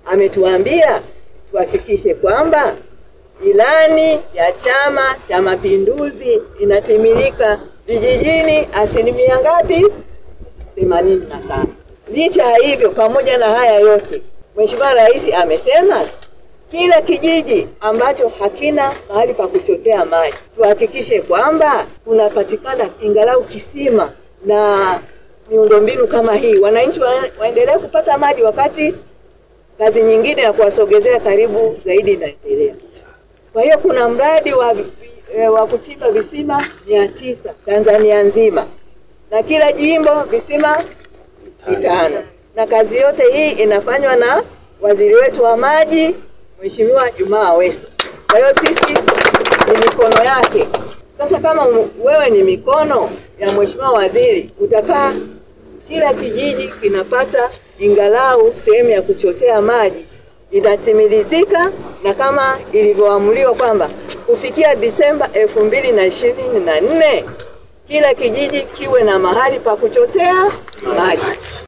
ametuambia tuhakikishe kwamba ilani ya Chama cha Mapinduzi inatimilika vijijini asilimia ngapi? themanini na tano. Licha ya hivyo, pamoja na haya yote, Mheshimiwa Rais amesema kila kijiji ambacho hakina mahali pa kuchotea maji tuhakikishe kwamba kunapatikana ingalau kisima na miundombinu kama hii, wananchi wa, waendelee kupata maji wakati kazi nyingine ya kuwasogezea karibu zaidi inaendelea. Kwa hiyo kuna mradi wa, vi- e, wa kuchimba visima mia tisa Tanzania nzima na kila jimbo visima vitano, na kazi yote hii inafanywa na waziri wetu wa maji Mheshimiwa Jumaa Aweso. Kwa hiyo sisi ni mikono yake. Sasa kama u- wewe ni mikono ya Mheshimiwa waziri, utakaa kila kijiji kinapata ingalau sehemu ya kuchotea maji inatimilizika, na kama ilivyoamuliwa kwamba kufikia Disemba elfu mbili na ishirini na nne kila kijiji kiwe na mahali pa kuchotea maji.